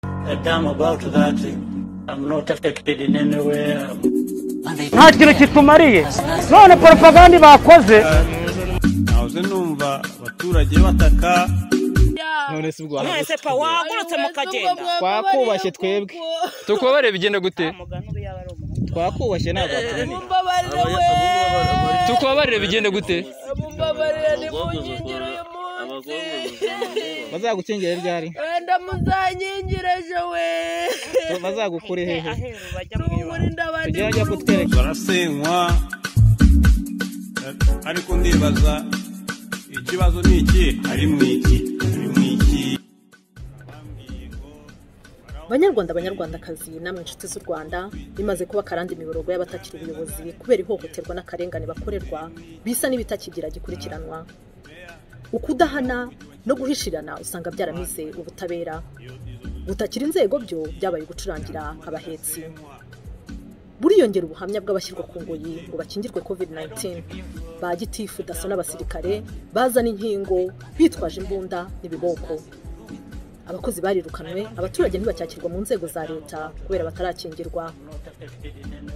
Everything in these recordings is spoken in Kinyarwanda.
that I'm about that. I'm not affected in any way. I'm- nta kintu kitumariye none poropaganda bakoze nahoze numva abaturage bataka none se ubwo none se pa wahagurutse mukagenda twakubashye twebwe tukubabare bigenda gute mugani ubu yaba ari umuntu twakubashye ntabwo batunaniye mumbabarire we tukubabare bigenda gute mumbabarire nimunkingire uyu munsi bazagukingera ryari wenda muzanyingire ejo we bazagukure hehe aheru bajya mu tumugure ibanga indabandi tugerage kutwereka barasenywa ariko ndibaza ikibazo ni iki ari mu iki ari mu iki banyarwanda banyarwandakazi namwe inshuti z'u rwanda bimaze kuba akarandi imiborogo y'abatakiri ubuyobozi kubera ihohoterwa n'akarengane bakorerwa bisa n'ibitakigira gikurikiranwa ukudahana no guhishirana usanga byaramize ubutabera gutakira inzego byo byabaye gucurangira abahetsi buriyongera ubuhamya bw'abashyirwa ku ngoyi ngo bakingirwe covid-19 ba gitifu daso n'abasirikare bazana inkingo bitwaje imbunda n'ibiboko abakozi barirukanwe abaturage ntibacyakirwa mu nzego za leta kubera batarakingirwa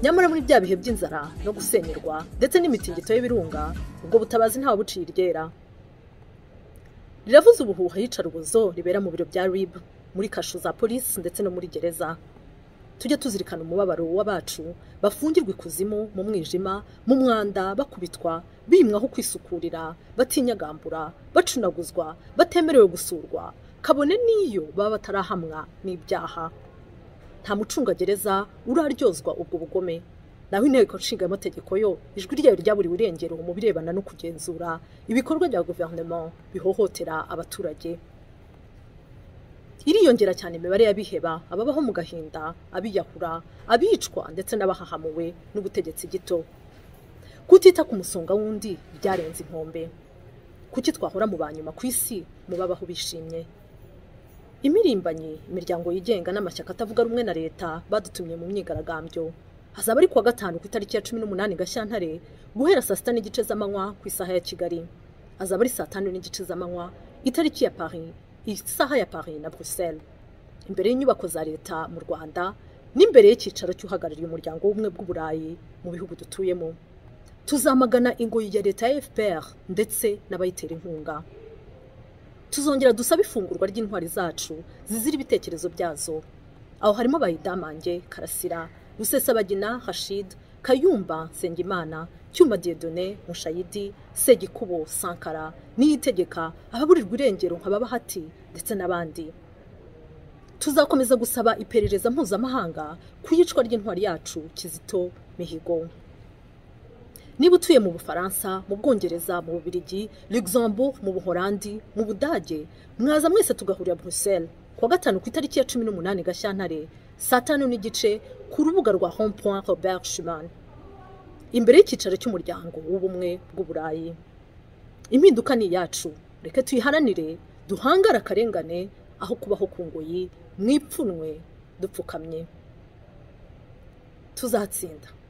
nyamara muri bya bihe by'inzara no gusenyerwa ndetse n'imitingito y'ibirunga ubwo butabazi ntawe buciye iryera riravuze ubuhuha iyicarubozo ribera mu biro bya rib muri kasho za polisi ndetse no muri gereza tujya tuzirikana umubabaro w'abacu bafungirwa ikuzimu mu mwijima mu mwanda bakubitwa bimwaho kwisukurira batinyagambura bacunaguzwa batemerewe gusurwa kabone n'iyo baba batarahamwa n'ibyaha nta mucungagereza uraryozwa ubwo bugome naho inteko nshingamategeko yo ijwi ryayo ryaburiwe irengero mu birebana no kugenzura ibikorwa bya guverinoma bihohotera abaturage iriyongera cyane imibare y'abiheba ababaho mu gahinda abiyahura abicwa ndetse n'abahahamuwe n'ubutegetsi gito kutita ku musonga w'undi byarenze inkombe kuki twahora mu banyuma ku isi mu babaho bishimye imirimbanyi imiryango yigenga n'amashyaka atavuga rumwe na leta badutumye mu myigaragambyo hazaba ari kuwa gatanu ku itariki ya cumi n'umunani gashyantare guhera saa sita n'igice z'amanywa ku isaha ya kigali hazaba ari saa tanu n'igice z'amanywa itariki ya paris isaha ya paris na bruxelles imbere y'inyubako za leta mu rwanda n'imbere y'icyicaro cy'uhagarariye umuryango w'ubumwe bw'uburayi mu bihugu dutuyemo tuzamagana ingoyi ya leta ya fpr ndetse n'abayitera inkunga tuzongera dusabe ifungurwa ry'intwari zacu zizira ibitekerezo byazo aho harimo bayidamange karasira rusesabagina hashid kayumba nsengimana cyuma diedone mushayidi segikubo sankara niyitegeka ababurirwa irengero nka babahati ndetse n'abandi tuzakomeza gusaba iperereza mpuzamahanga ku iyicwa ry'intwari yacu kizito mihigo niba utuye mu bufaransa mu bwongereza mu bubirigi luxembourg mu buhorandi mu budage mwaza mwese tugahurira bruxelles kuwa gatanu ku itariki ya cumi n'umunani gashyantare saa tanu n'igice ku rubuga rwa home point robert schuman imbere y'icyicaro cy'umuryango w'ubumwe bw'uburayi impinduka ni iyacu reka tuyiharanire duhangare akarengane aho kubaho ku ngoyi mwipfunwe dupfukamye tuzatsinda